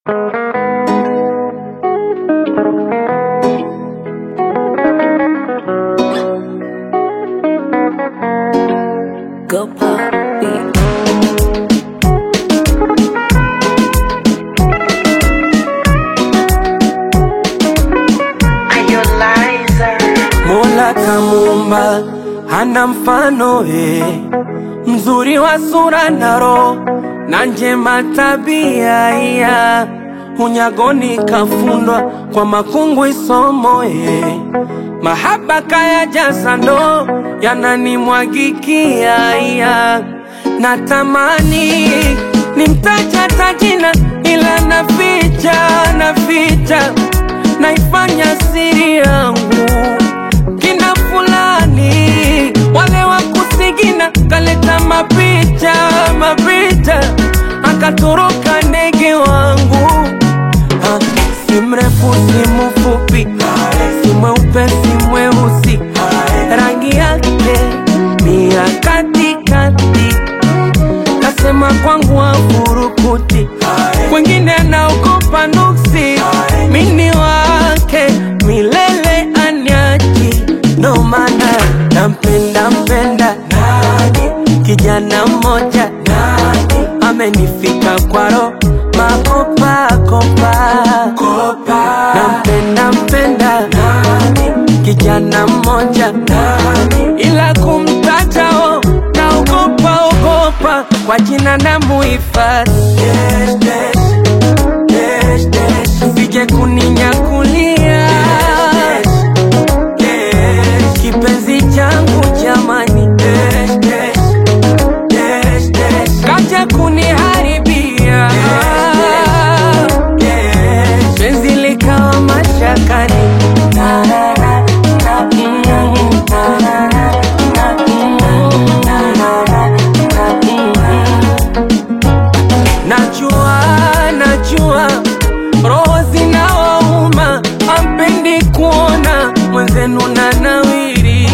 Go pop beat. Mola kamuumba hana mfano eh, mzuri wa sura na roho na njema tabia iya unyagoni kafundwa kwa makungu isomo eh, mahaba kaya jaza ndo yananimwagikia iya natamani nimtaja tajina ila naficha naficha naifanya siri yangu kina fulani wale wa kusigina kaleta mapicha mapicha akatoroka ndege wangu ha, si mrefu si mfupi si mweupe si mweusi rangi yake ni ya katikati kasema kwangu afurukuti kwengine anaogopa nuksi mini wake milele anyaji ndo maana nampenda mpenda kijana mmoja amenifika kwaro makopakopa nampenda mpenda kijana mmoja ila kumtatao naogopa ogopa kwa jina na muhifadhi sije kuninyakulia kipenzi changu jamani kaja kuniharibia penzi likawa mashakani Najua, najua roho zinawauma, ampendi kuona mwenzenu na nawiri.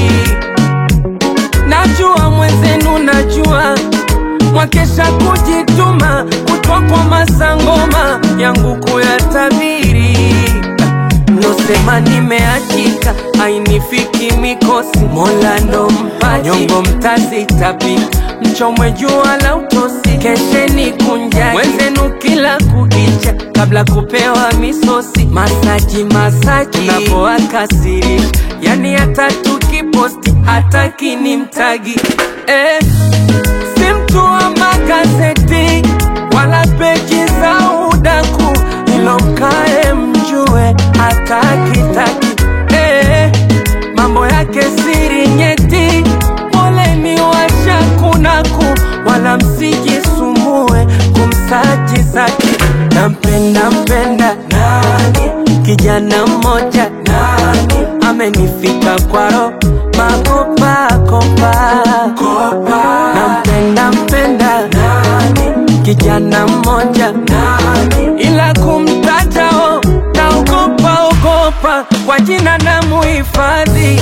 Najua mwenzenu, najua mwakesha kujituma, kutwa kwa masangoma yangu kuyatabiri. Mlosema nimeachika, ainifiki mikosi, Mola ndo mpaji, nyongo mtazitapika, mchomwe jua la utosi, kesheni kunjani mwenzenu kila kukicha, kabla kupewa misosi, masaji masaji, unapoakasirisha, yani hata tukiposti hataki ni mtagi eh, si mtu wa magazeti wala peji za udaku, ilo mkae mjue hatakitaki eh, mambo yake siri nyeti, poleni washakunaku, wala msijisumbue kumsaji zaki. Nampenda mpenda kijana mmoja amenifika kwaro makopakopa nampenda mpenda kijana mmoja ila kumtatao naogopa ogopa kwa jina na muhifadhi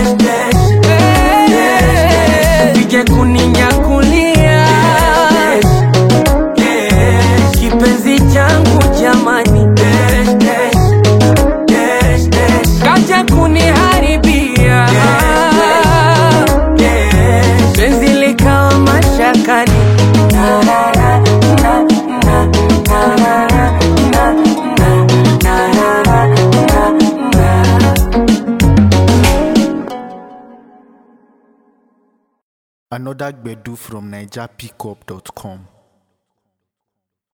sije kuninyakulia kipenzi changu jamani kaja kuniharibia penzi likawa mashakani Another Gbedu from NigerPickup.com.